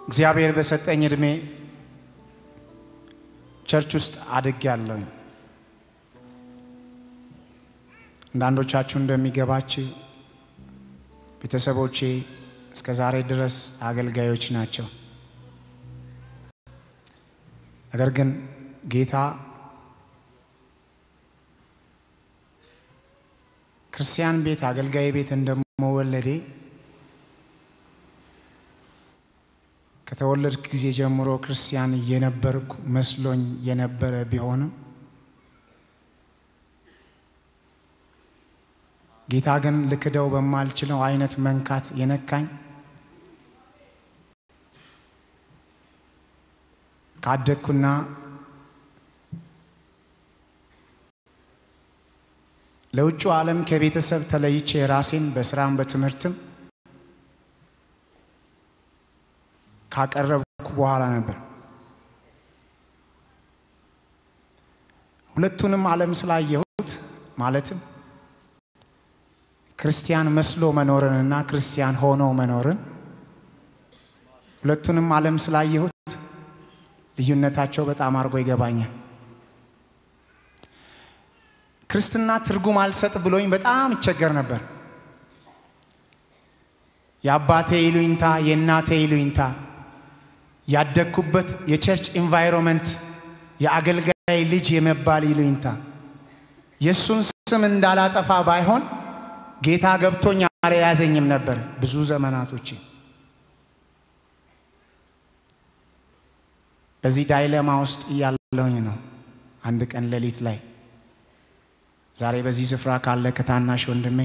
እግዚአብሔር በሰጠኝ እድሜ ቸርች ውስጥ አድግ ያለሁኝ አንዳንዶቻችሁ እንደሚገባችሁ ቤተሰቦቼ እስከ ዛሬ ድረስ አገልጋዮች ናቸው። ነገር ግን ጌታ ክርስቲያን ቤት አገልጋይ ቤት እንደመወለዴ ከተወለድክ ጊዜ ጀምሮ ክርስቲያን እየነበርኩ መስሎኝ የነበረ ቢሆንም ጌታ ግን ልክደው በማልችለው አይነት መንካት የነካኝ ካደግኩና ለውጩ ዓለም ከቤተሰብ ተለይቼ ራሴን በስራም በትምህርትም ካቀረብኩ በኋላ ነበር። ሁለቱንም ዓለም ስላየሁት ማለትም ክርስቲያን መስሎ መኖርንና ክርስቲያን ሆኖ መኖርን ሁለቱንም ዓለም ስላየሁት ልዩነታቸው በጣም አድርጎ ይገባኛል። ክርስትና ትርጉም አልሰጥ ብሎኝ በጣም ይቸገር ነበር። የአባቴ ይሉኝታ፣ የእናቴ ይሉኝታ፣ ያደግኩበት የቸርች ኢንቫይሮንመንት፣ የአገልጋይ ልጅ የመባል ይሉኝታ የእሱን ስም እንዳላጠፋ ባይሆን ጌታ ገብቶኝ አልያዘኝም ነበር ብዙ ዘመናቶች። በዚህ ዳይለማ ውስጥ እያለሁኝ ነው አንድ ቀን ሌሊት ላይ ዛሬ በዚህ ስፍራ ካለ ከታናሽ ወንድሜ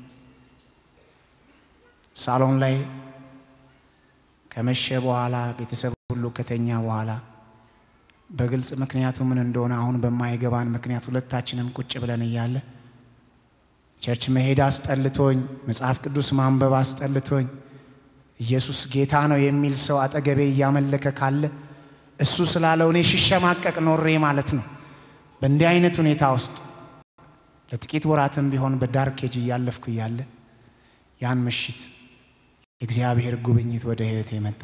ሳሎን ላይ ከመሸ በኋላ ቤተሰብ ሁሉ ከተኛ በኋላ በግልጽ ምክንያቱ ምን እንደሆነ አሁን በማይገባን ምክንያት ሁለታችንም ቁጭ ብለን እያለ ቸርች መሄድ አስጠልቶኝ፣ መጽሐፍ ቅዱስ ማንበብ አስጠልቶኝ፣ ኢየሱስ ጌታ ነው የሚል ሰው አጠገቤ እያመለከ ካለ እሱ ስላለው እኔ ሽሸማቀቅ ኖሬ ማለት ነው። በእንዲህ አይነት ሁኔታ ውስጥ ለጥቂት ወራትም ቢሆን በዳርኬጅ እያለፍኩ እያለ ያን ምሽት የእግዚአብሔር ጉብኝት ወደ ሕይወቴ መጣ።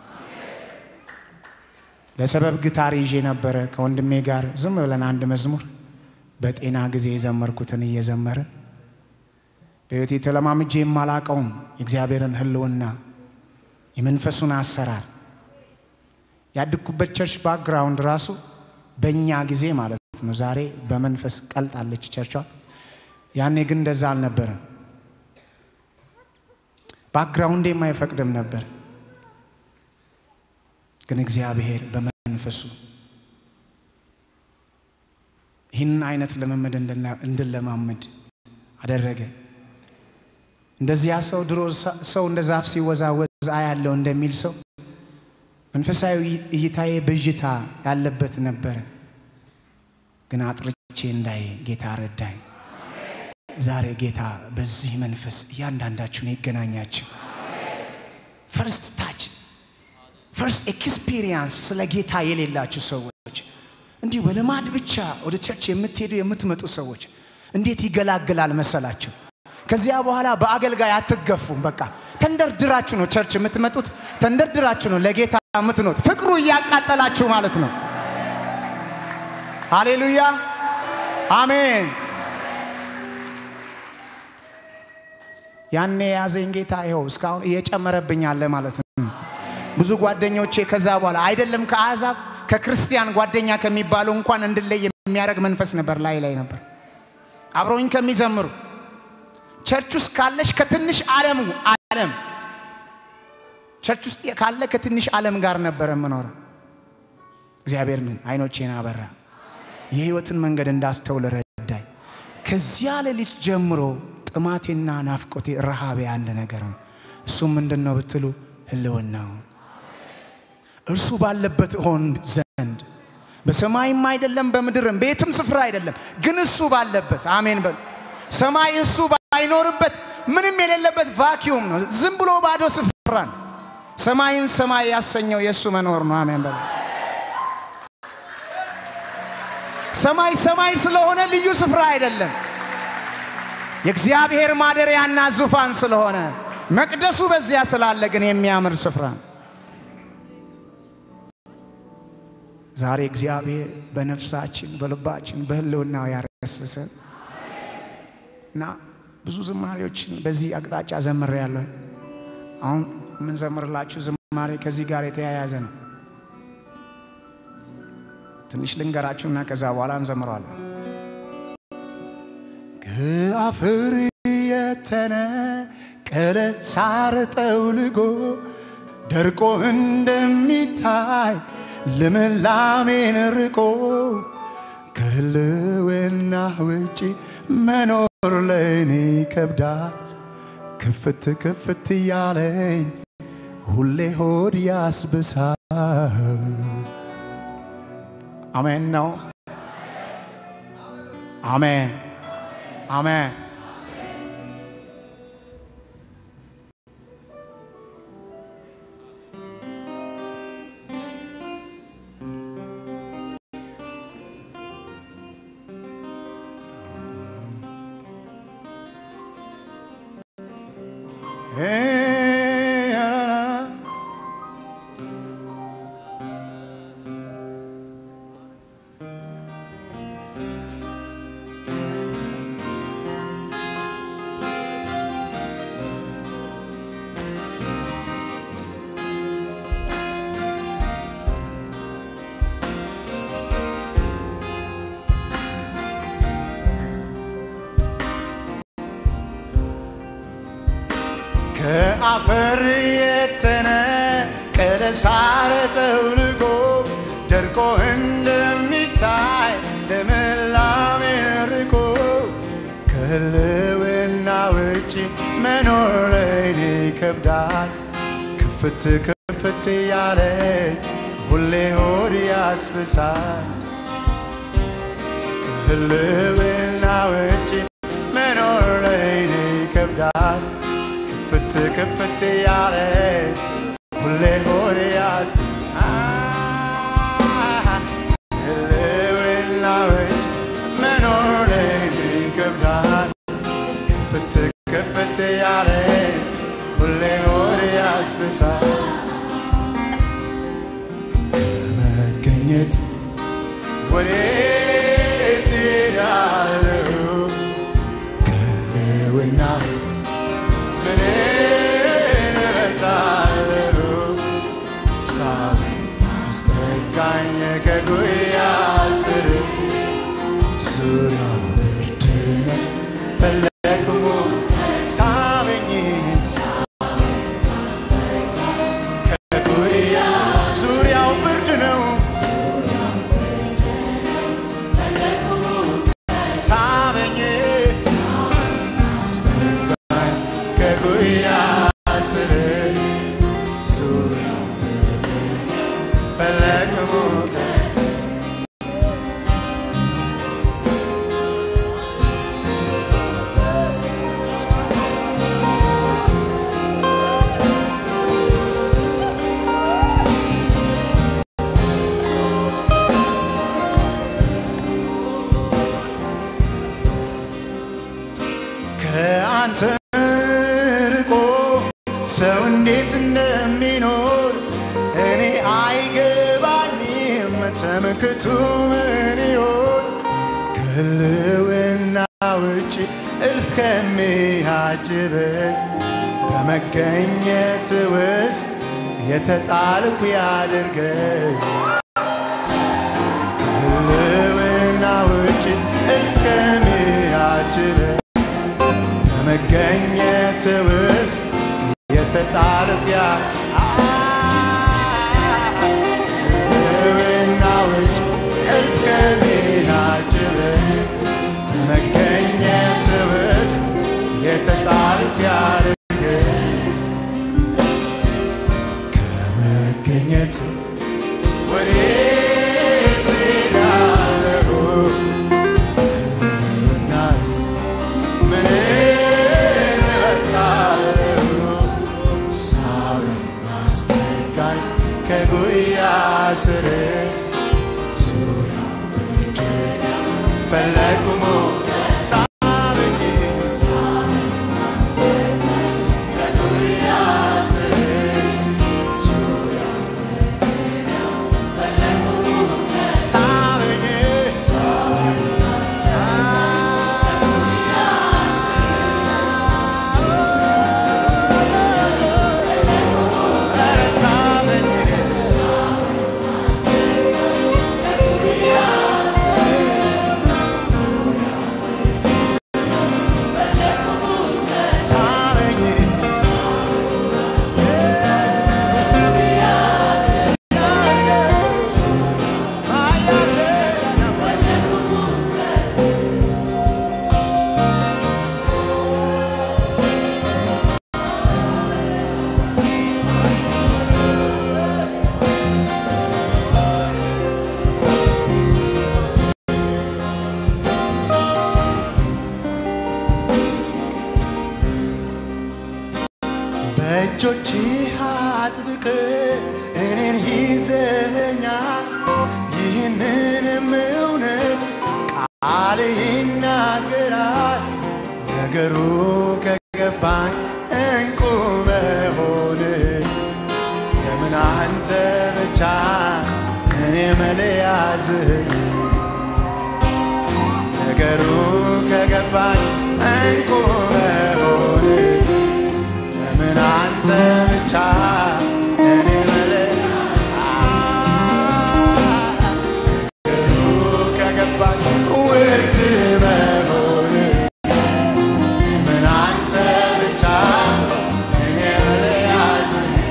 ለሰበብ ግታር ይዤ ነበረ ከወንድሜ ጋር ዝም ብለን አንድ መዝሙር በጤና ጊዜ የዘመርኩትን እየዘመርን በሕይወቴ ተለማምጄ የማላቀውም የእግዚአብሔርን ሕልውና የመንፈሱን አሰራር ያድግኩበት ቸርች ባክግራውንድ ራሱ በእኛ ጊዜ ማለት ነው። ዛሬ በመንፈስ ቀልጣለች ቸርቿ። ያኔ ግን እንደዛ አልነበረም። ባክግራውንዴም አይፈቅድም ነበር። ግን እግዚአብሔር በመንፈሱ ይህንን አይነት ልምምድ እንድለማመድ አደረገ። እንደዚያ ሰው ድሮ ሰው እንደ ዛፍ ሲወዛወዝ አያለው እንደሚል ሰው መንፈሳዊ እይታዬ ብዥታ ያለበት ነበረ። ግን አጥርቼ እንዳይ ጌታ ረዳኝ። ዛሬ ጌታ በዚህ መንፈስ እያንዳንዳችሁን ይገናኛችሁ። ፈርስት ታች ፈርስት ኤክስፒሪየንስ ስለ ጌታ የሌላችሁ ሰዎች እንዲሁ በልማድ ብቻ ወደ ቸርች የምትሄዱ የምትመጡ ሰዎች እንዴት ይገላግላል መሰላችሁ? ከዚያ በኋላ በአገልጋይ አትገፉም። በቃ ተንደርድራችሁ ነው ቸርች የምትመጡት፣ ተንደርድራችሁ ነው ለጌታ የምትኖት፣ ፍቅሩ እያቃጠላችሁ ማለት ነው። ሃሌሉያ አሜን። ያኔ የያዘኝ ጌታ ይኸው እስካሁን እየጨመረብኝ አለ ማለት ነው። ብዙ ጓደኞቼ ከዛ በኋላ አይደለም ከአሕዛብ ከክርስቲያን ጓደኛ ከሚባሉ እንኳን እንድለይ የሚያደርግ መንፈስ ነበር ላይ ላይ ነበር አብረውኝ ከሚዘምሩ ቸርች ውስጥ ካለሽ ከትንሽ ዓለሙ ዓለም ቸርች ውስጥ ካለ ከትንሽ ዓለም ጋር ነበረ የምኖረው። እግዚአብሔር ግን አይኖቼን አበራ፣ የህይወትን መንገድ እንዳስተውል ረዳኝ። ከዚያ ሌሊት ጀምሮ ጥማቴና ናፍቆቴ ረሃቤ አንድ ነገር ነው። እሱም ምንድን ነው ብትሉ ህልውናው እርሱ ባለበት እሆን ዘንድ በሰማይም አይደለም በምድርም በየትም ስፍራ አይደለም፣ ግን እሱ ባለበት አሜን በሉ። ሰማይ እሱ ባይኖርበት ምንም የሌለበት ቫኪዩም ነው፣ ዝም ብሎ ባዶ ስፍራ ነው። ሰማይን ሰማይ ያሰኘው የእሱ መኖር ነው። አሜን በሉ። ሰማይ ሰማይ ስለሆነ ልዩ ስፍራ አይደለም፣ የእግዚአብሔር ማደሪያና ዙፋን ስለሆነ መቅደሱ በዚያ ስላለ ግን የሚያምር ስፍራ ነው። ዛሬ እግዚአብሔር በነፍሳችን በልባችን በህልውናው ያረስብሰን እና ብዙ ዝማሬዎችን በዚህ አቅጣጫ ዘምሬ ያለሁ። አሁን የምንዘምርላችሁ ዝማሬ ከዚህ ጋር የተያያዘ ነው። ትንሽ ልንገራችሁና ከዛ በኋላ እንዘምረዋለን። ከአፈር የተነቀለ ሳር ጠውልጎ ደርቆ እንደሚታይ ልምላሜን ርቆ ከህልውና ውጪ መኖር ለእኔ ይከብዳል። ክፍት ክፍት እያለኝ ሁሌ ሆድ ያስብሳል። አሜን ነው። አሜን አሜን። ከአፈር የተነቀለ ሳር ጠውልጎ ደርቆ እንደሚታይ ልምላሜን ርቆ ከህልውና ውጪ መኖር ለእኔ ይከብዳል። ክፍት ክፍት ያለ ሁሌ ሆድ ያስብሳል። ከህልውና ውጪ መኖር ለእኔ ይከብዳል። ክፍት ክፍት ያለ ሁሌ ሆድ ያስ ህልውና ውጭ መኖር ለእኔ ይከብዳል። ክፍት ክፍት ያለ ሁሌ ሆድ ያስብሳል። ከመገኘት ወዴት እሄዳለሁ? ከህልውናስ ምን እመጣለሁ? ሳበኝ አስጠጋኝ ከጉያ ስር ዙሪያው ብርድ ነው ፈለግኩ ሳበኝ ከጉያ ዙሪያው ብርድ ነው ሳበኝ አስጠጋኝ ከጉያ ስር ዙሪያው ብርድ ፈለግኩ ከአንተ ርቆ ሰው እንዴት እንደሚኖር እኔ አይገባኝም። ተመክቱ ምን ይሆን ከህልውና ውጭ እልፍ ከሚያጅበኝ በመገኘት ውስጥ የተጣልኩ ያድርገኝ ከህልውና ውጭ እልፍ ከሚያጅበኝ በመገኘት ውስጥ የተጣልኩ ያ ህልውና ውጭ እልፍ ከሚያጅበኝ በመገኘት ውስጥ የተጣልኩ ያድርገኝ ከመገኘት ወዴት እሄዳለሁ? ህልውናስ ምን እመጣለሁ? ሳበኝ አስጠጋኝ ከጉያ ስር ዙሪያው ብርድ ፈለግኩ ሳበኝ ከጉያ ስር ዙሪያው ብርድ ፈለግኩ በእጆች አጥብቅ እኔን ይዘኛል። ይህንንም እውነት ቃል ይናገራል። ነገሩ ከገባኝ እንቁ መሆን ለምን አንተ ብቻ እኔ መለያዝ ነገሩ ከገባኝ እንቁ መሆን ለምን አንተ ብቻ እኔ መለያ ነገሩ ከገባኝ ውድ መሆን ለምን አንተ ብቻ እኔ መለያዝ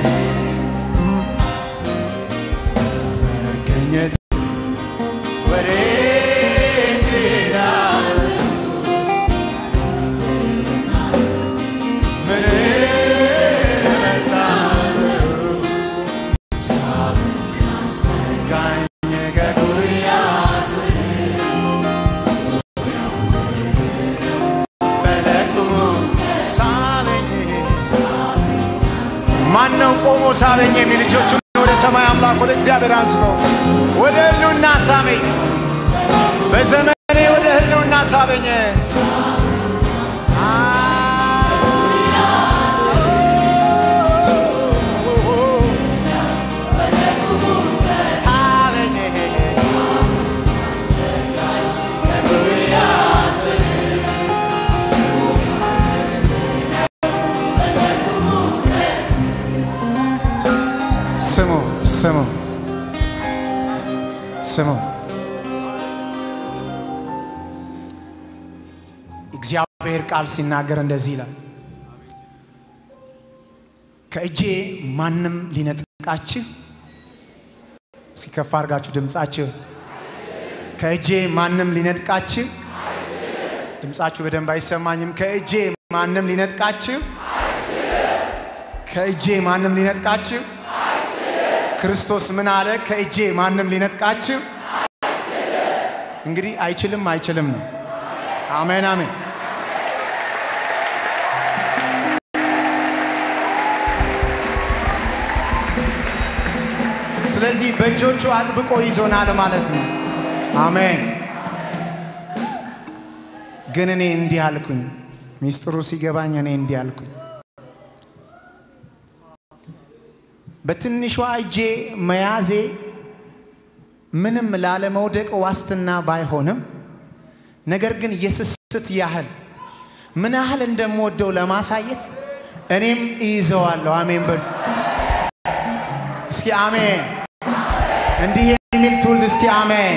መገኘት ወዴት እሄዳለሁ? ምን እመርጣለሁ? ሳብ አስጠጋኝ ከጉያህ ፈለግኩ ሳበኝ ማን ነው ቆሞ ሳበኝ የሚል ልጆቹን ወደ ሰማይ አምላክ ወደ እግዚአብሔር አንስቶ ወደ ህልውና ሳበኝ። በዘመኔ ወደ ህልውና ሳበኝ። ሳበኝ ስሙ ስሙ ስሙ እግዚአብሔር ቃል ሲናገር እንደዚህ ይላል፣ ከእጄ ማንም ሊነጥቃችሁ፣ ሲከፋ አድርጋችሁ ድምፃችሁ፣ ከእጄ ማንም ሊነጥቃችሁ፣ ድምፃችሁ በደንብ አይሰማኝም። ከእጄ ማንም ሊነጥቃችሁ፣ ከእጄ ማንም ሊነጥቃችሁ ክርስቶስ ምን አለ? ከእጄ ማንም ሊነጥቃችሁ እንግዲህ አይችልም፣ አይችልም ነው። አሜን አሜን። ስለዚህ በእጆቹ አጥብቆ ይዞናል ማለት ነው። አሜን። ግን እኔ እንዲህ አልኩኝ፣ ሚስጥሩ ሲገባኝ እኔ እንዲህ አልኩኝ በትንሿ እጄ መያዜ ምንም ላለመውደቅ ዋስትና ባይሆንም ነገር ግን የስስት ያህል ምን ያህል እንደምወደው ለማሳየት እኔም እይዘዋለሁ። አሜን በሉ እስኪ አሜን። እንዲህ የሚል ትውልድ እስኪ አሜን።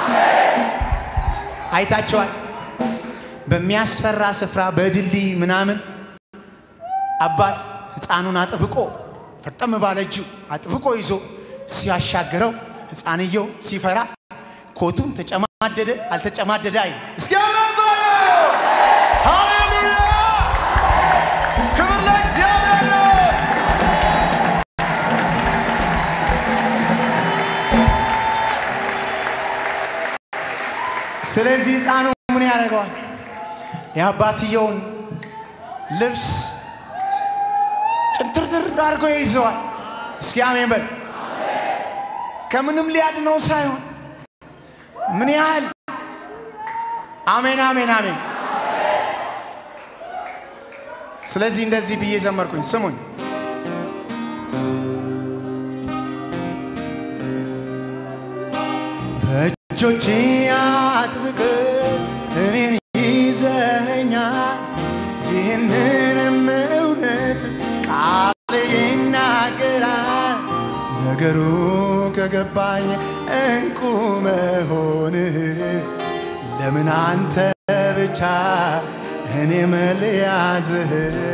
አይታቸዋል። በሚያስፈራ ስፍራ በድልድይ ምናምን አባት ሕፃኑን አጥብቆ ፈርጠም ባለ እጁ አጥብቆ ይዞ ሲያሻግረው ሕፃንየው ሲፈራ ኮቱን ተጨማደደ አልተጨማደደ አይ እስኪ አሜን በሉ። ሃሌሉያ! ክብር ለእግዚአብሔር ነው። ስለዚህ ሕፃኑ ምን ያደርገዋል? የአባትየውን ልብስ ጭምትርትር አድርጎ ይዘዋል። እስኪ አሜን በል። ከምንም ሊያድነው ሳይሆን ምን ያህል አሜን አሜን አሜን። ስለዚህ እንደዚህ ብዬ ዘመርኩኝ። ስሙኝ በእጆቼ አጥብቅ እኔን ይዘኛል ይህንንም እውነት ቃል ይናገራል። ነገሩ ከገባኝ እንቁ መሆንህ ለምን አንተ ብቻ እኔ መልያዝህ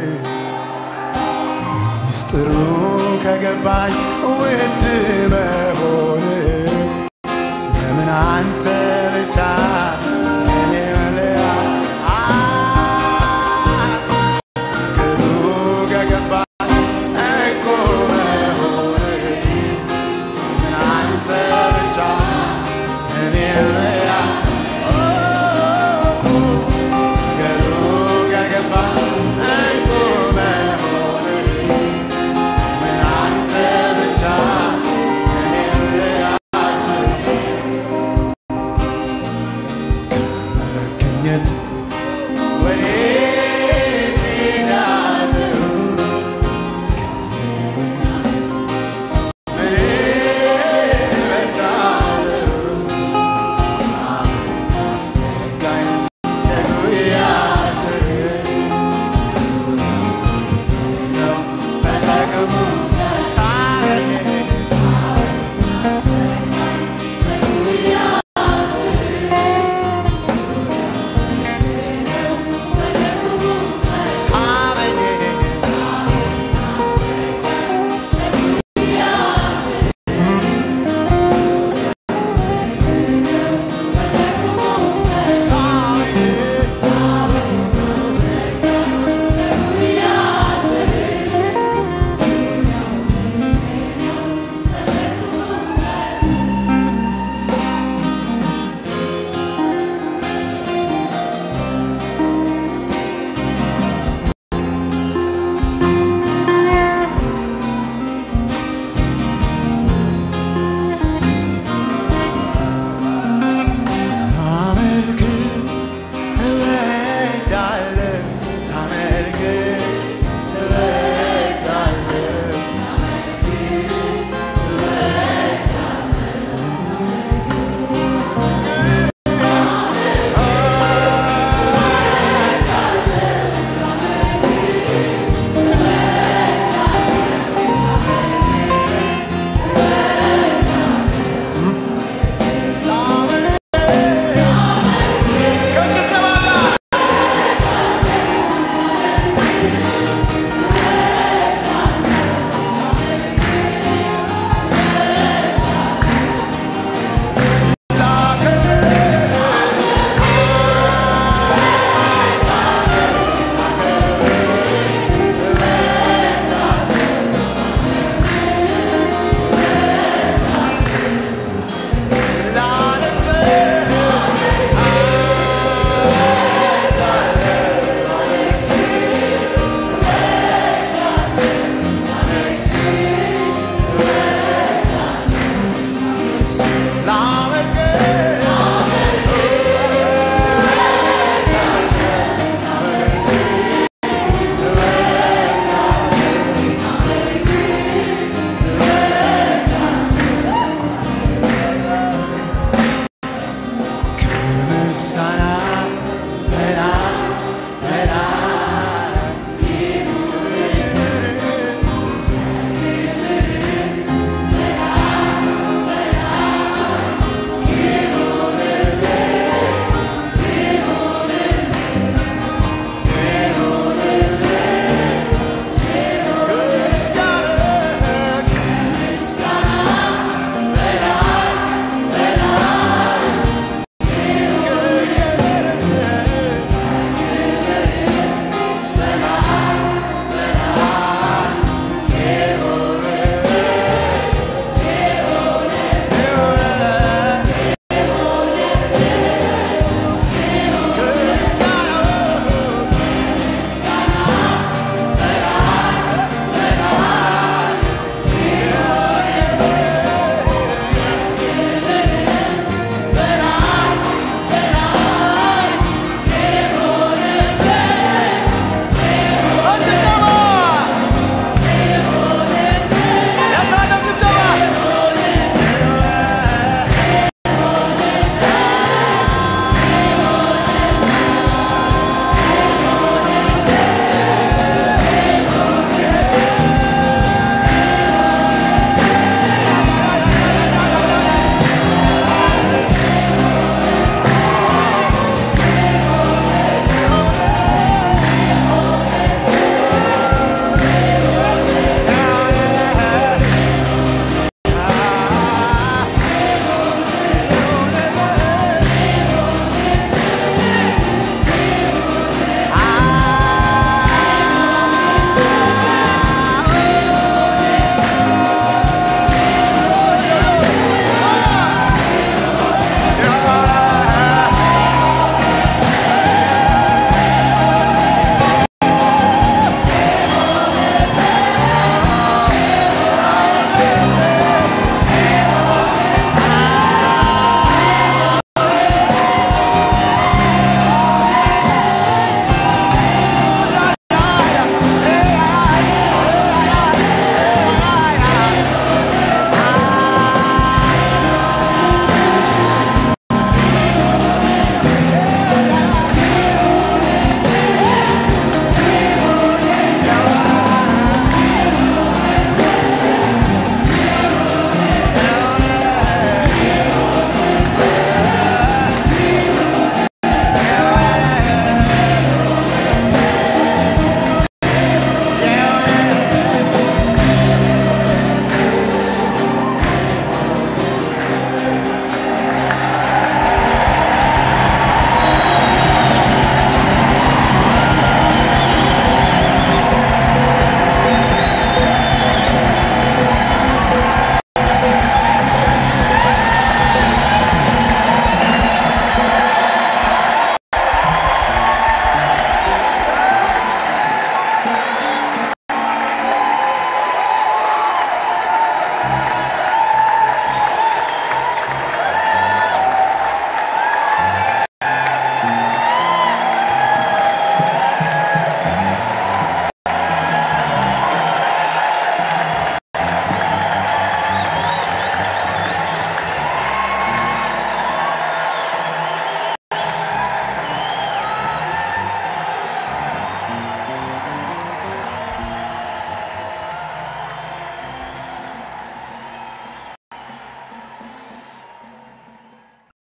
ምስጢሩ ከገባኝ ውድ መሆንህ ለምን አንተ ብቻ እኔ መልያ ነገሩ ከገባኝ እንቁ መሆንህ ለምን አንተ ብቻ እኔ መልያ ነገሩ ከገባኝ እንቁ መሆንህ ማግኘት ወዴት